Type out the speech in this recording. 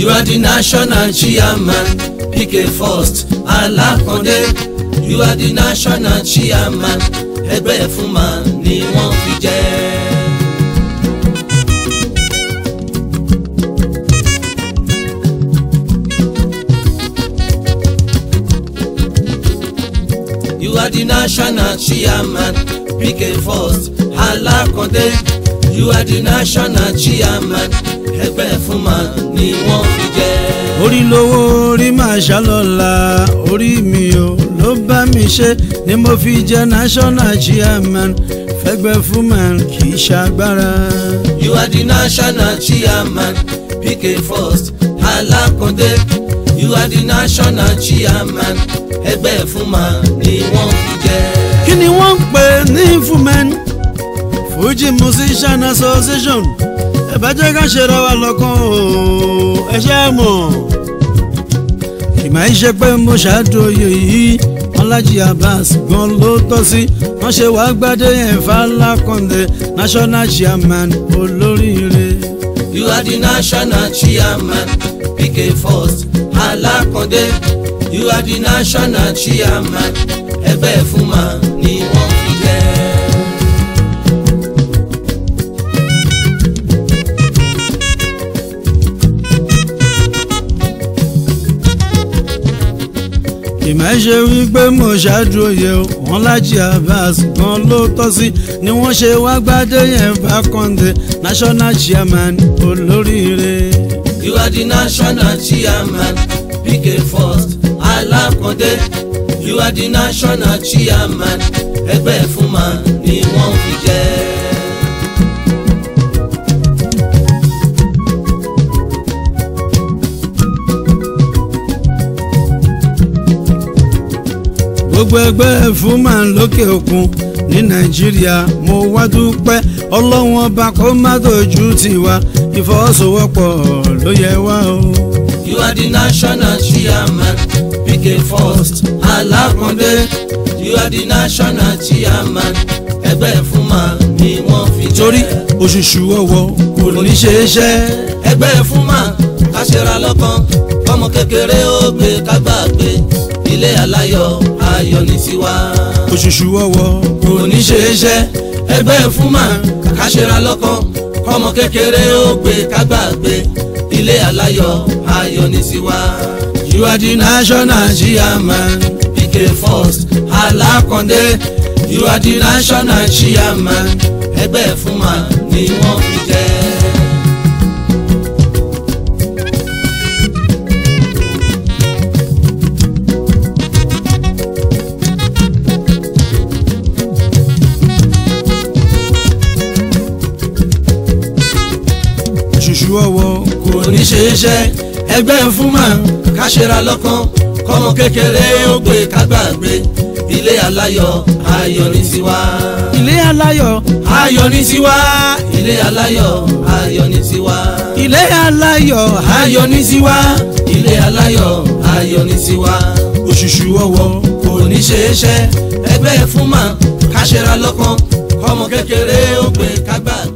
You are the national chairman, PK First, Alákàndé. You are the national chairman, ẹgbẹ́ Fúnma ni wọ́n fi jẹ́. You are the national chairman, PK First, Alákàndé. You are the national chairman, ẹgbẹ́ Fúnma ni wọ́n fi jẹ́. orí lówó orí máa ṣàlọ́la orí mi ò ló bá mi ṣe ni mo fi jẹ́ national chairman fẹ́gbẹ́ Fúnma kì í ṣàgbára. You are the national chairman, PK First, Alákàndé. You are the national chairman, ẹgbẹ́ Fúnma ni wọ́n fi jẹ́. kí ni wọ́n ń pè ní Fumen Fuji Musician Association ẹ bá jẹ́ ká ṣe ra wa lọ́kàn o ẹ ṣe é mọ̀ ìmọ̀ ẹ́ ṣe pé mo ṣàdóye yìí Ọlájí Abbas gan ló tọ́ sí wọ́n ṣe wàá gbádé yẹn Fálákàndé national chairman olóríire. You are the national chairman, PK First, Alákàndé. You are the national chairman, ẹgbẹ́ Fúnma ni wọ́n fi jẹ́. ìmọ̀ ṣe wípé mo ṣàdúróye o wọn Lájí Abbas gan ló tọ́ sí ni wọ́n ṣe wá gbádé yẹn Fákàndé national chairman olóríire. You are the national chairman, PK First, Alákàndé. You are the national chairman, ẹgbẹ́ Fúnma ni wọ́n fi jẹ́. gbogbo ẹgbẹ́ Fúnma lókè òkun ní Nàìjíríà mo wá dúpẹ́ ọlọ́run ọba kó má dojú tiwa ìfọwọ́sowọ́pọ̀ ló yẹ wá o. You are the national chairman, PK First, Alákàndé. You are the national chairman, ẹgbẹ́ Fúnma ni wọ́n fi jẹ́. torí òṣùṣù ọwọ́ kò ní ṣe é ṣẹ́. ẹgbẹ́ Fúnma káṣẹ́ra lọ́kàn kọ́mọ kékeré ó gbé kágbàgbé ilé aláyọ̀ ayọ̀ ní tiwa. òṣùṣù ọwọ́ kò ní ṣe é ṣẹ́. ẹgbẹ́ Fúnma káṣẹ́ra lọ́kàn kọ́mọ kékeré ó gbé kágbàgbé ilé aláyọ̀ ayọ̀ ní tiwa. You are the national chairman. PK First, Alákàndé. You are the national chairman, ẹgbẹ́ Fúnma ni wọ́n fi jẹ́. òṣùṣù ọwọ́ kò kò ní ṣe é ṣe ẹgbẹ́ Fúnma káṣẹ́ra lọ́kàn kọ́mọ kékeré ó gbé kágbàgbé ilé aláyọ̀ ayọ̀ ní tiwa. ilé aláyọ̀ ayọ̀ ní tiwa ilé aláyọ̀ ayọ̀ ní tiwa. ilé aláyọ̀ ayọ̀ ní tiwa ilé aláyọ̀ ayọ̀ ní tiwa. òṣùṣù ọwọ́ kò ní ṣe é ṣe ẹgbẹ́ Fúnma káṣẹ́ra lọ́kàn kọ́mọ kékeré ó gbé kágbàgbé.